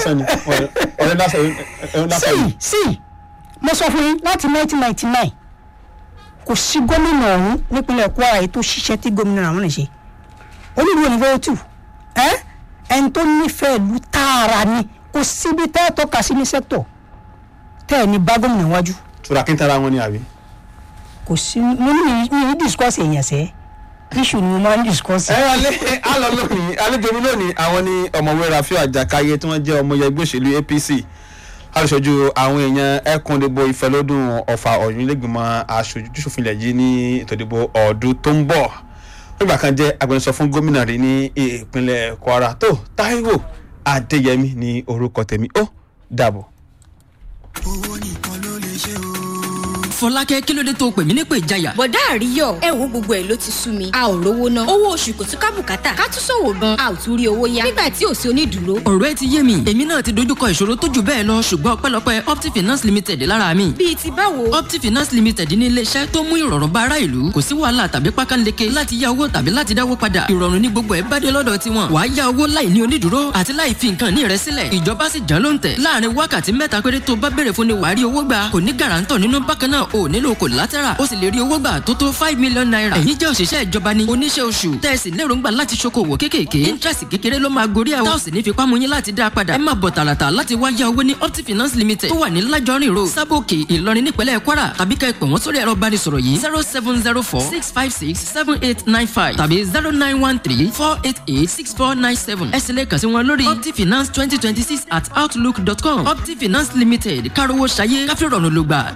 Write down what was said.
lásán ni ọ̀rẹ́ lásán ọ̀rẹ́ lásán ni. sí sí mo sọ fún yín láti 1999 kò sí gómìnà ọ̀hún nípínlẹ̀ Kwara yìí tó ṣiṣẹ́ tí gómìnà àwọn lè ṣe olùdó ní fẹ́ẹ́tù ẹ́ ẹni tó nífẹ̀ẹ́ ìlú tààrà ni kò síbi tẹ́ ẹ tọ́ka sí ní sẹ́kítọ̀ tẹ́ ẹ ní bá gómìnà wájú tura kí n tara wọn ni àbí. kò sí mo ní mi ní discourse èèyàn sẹ́ issue ni mo máa ń discourse. ẹ alẹ́ alọ́ lónìí àlejò mi lónìí àwọn ní ọ̀mọ̀wé Rafiu Àjàkáyé tí wọ́n jẹ́ ọmọ ẹgbẹ́ òṣèlú APC aṣojú àwọn èèyàn ẹkùndìbò ìfẹ́lódùn ọ̀fà ọ̀yún lẹ́gbìmọ̀ aṣojú-ṣòfin ilẹ̀ yìí ní ètò ìdìbò ọdún tó ń bọ̀ nígbà kan jẹ́ agbẹnusọ fún gómìnà rí ní ìpínlẹ̀ Kwara tó Táíwò Adéyẹmí ní orúkọ tèmi ó dàbọ̀. owó nìkan ló lè ṣe o. fọlákẹ́ kí ló dé tó pè mí nípè ìjayà. bọ̀dá àríyọ̀ ẹ wo gbogbo ẹ̀ ló ti sú mi a ò rówó ná owó oṣù kò tún ká bùkátà ká tún ṣòwò gan a ò tún rí owó yá nígbà tí ò sí onídùúró. ọ̀rọ̀ ẹ ti yé mi èmi náà ti dojúkọ ìṣòro tó jù bẹ́ẹ̀ lọ ṣùgbọ́n ọpẹ́lọpẹ́ opti finance limited lára mi. bíi ti báwo. opti finance limited ní iléeṣẹ́ tó mú ìrọ̀rùn bá ará ìlú kò sí wàhálà tàbí pákánleke láti yá owó tàbí láti dáwó padà ìrọ̀rùn ní gbogbo ẹ̀ bá dé lọ́dọ̀ tiwọn wàá yá owó láì ní onídùúró àti láì fi nǹkan ní rẹ sílẹ̀ ìjọba sì jẹ́ ló ń tẹ̀ láàrin wákàtí mẹ́ta péré tó bá béèrè fún ni wàá rí owó gbà kò ní gàràǹtọ̀ nínú bákan náà ò nílò collateral ó sì lè rí owó gbà tó tó five million naira ẹ̀yin jẹ́ òṣìṣẹ́ ìjọba ni oníṣẹ́ oṣù tẹ̀sí lérògbà láti ṣokòwò kéékèèké interest kékeré ló máa gorí ẹ̀ táwọn sì ní fipá mú yín láti dá a padà ẹ máa bọ̀ tààràtà láti wá yá owó ní opti finance limited tó wà ní lájọrin road sábòkè ìlọrin nípínlẹ̀ kwara tàbí ká ẹ pè wọ́n sórí ẹ̀rọ ìbánisọ̀rọ̀ yìí zero seven zero four six five six seven eight nine five tàbí zero nine one three four eight eight six four nine seven ẹ sì lè kàn sí wọn lórí opti finance twenty twenty six at outlook dot com opti finance limited kárówó ṣayé káfíńrọ̀nù ló gbà